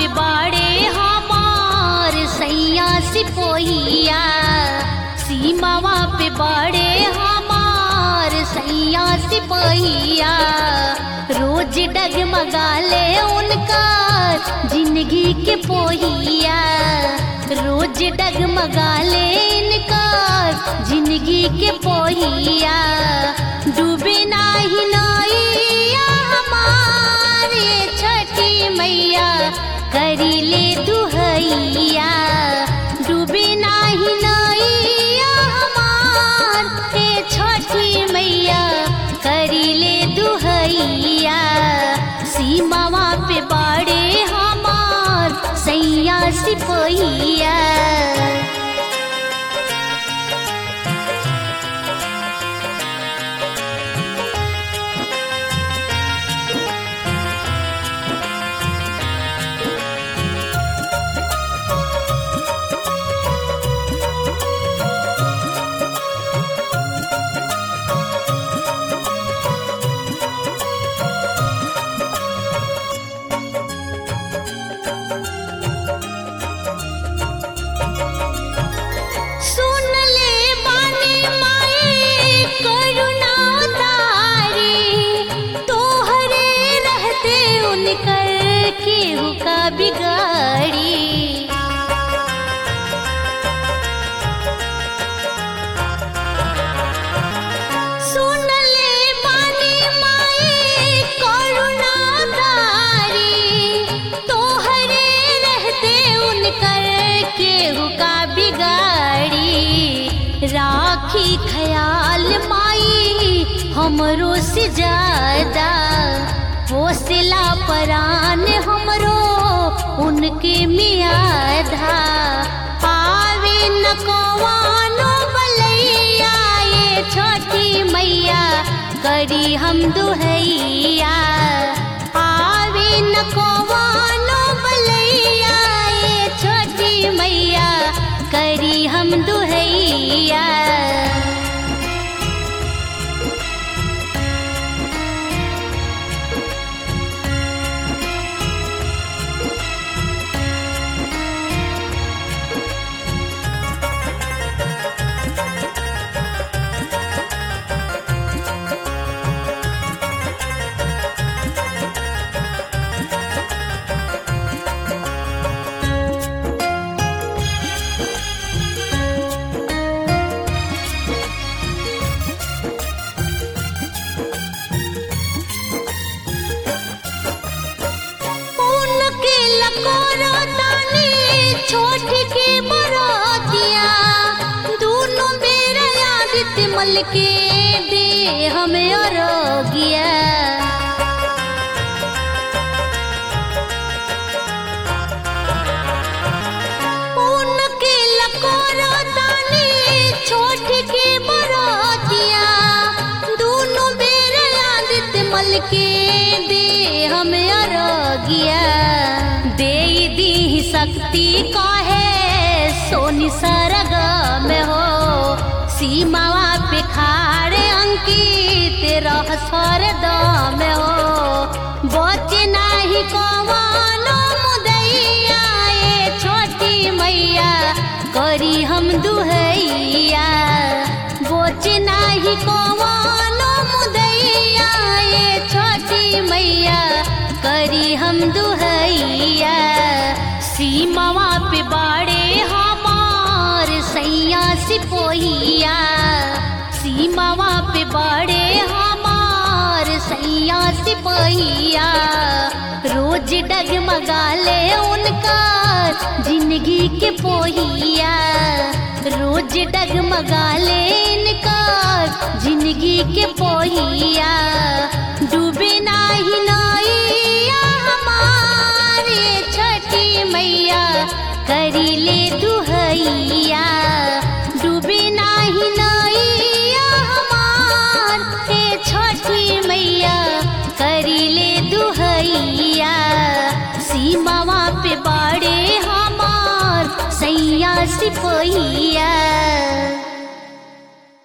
पे बाड़े हमार सैया सिपोहिया सीमावा पे बाड़े हमार सैया सिपोहिया रोज डगमगा ले उनका जिंदगी के पोहिया रोज डगमगा ले इनका जिंदगी के पोहिया डूबे नाही नैया हमारे छठी मैया करी ले दुहैया डूबे नाही नैया हमार हे छठी मैया करी ले दुहैया सीमावा पे बाड़े हमार सैया सिपहिया सुन ले बानी माई करुणा तारी तोहरे रहते उनकर केहू का बिगाड़ी सुन ले बानी माई करुणा तारी तोहरे रहते उनकर केहू का बिगाड़ी राखी ख्याल माई हमरो से ज्यादा हौसला परान हमरो उनके मियादा पावे न कवानो बलैया ये छोटी मैया करी हम दुहैया आवे न कवानो बलैया ये छोटी मैया करी हम दुहैया उनके लकोरा तानी छोट के बरातिया दोनों मेरा आदित्य मल के दे हमें अरोगिया उनके लकोरा तानी छोट के बरातिया दोनों मेरा आदित्य मल के दे हमें अरोगिया दे दी शक्ति काहे सोनी सरग में हो सीमावा पे खाड़े अंकित रह स्वर में हो बचे नाही कवानो मुदैया ये छोटी मैया करी हम दुहैया बोचे नाही कवानो मुदैया ये छोटी मैया करी हम दुहैया सीमावा पे बाड़े हमार सैया सिपोहिया सीमावा पे बाड़े हमार सैया सिपोहिया रोज डगमगा ले उनका जिंदगी के पोहिया रोज डगमगा ले इनका जिंदगी के पोहिया डूबे नाही नैया हमारे छठी मैया करी ले दुहैया डूबे नाही नैया हमार हे छठी मैया करी ले दुहैया सीमावा पे बाड़े हमार सैया सिपोहिया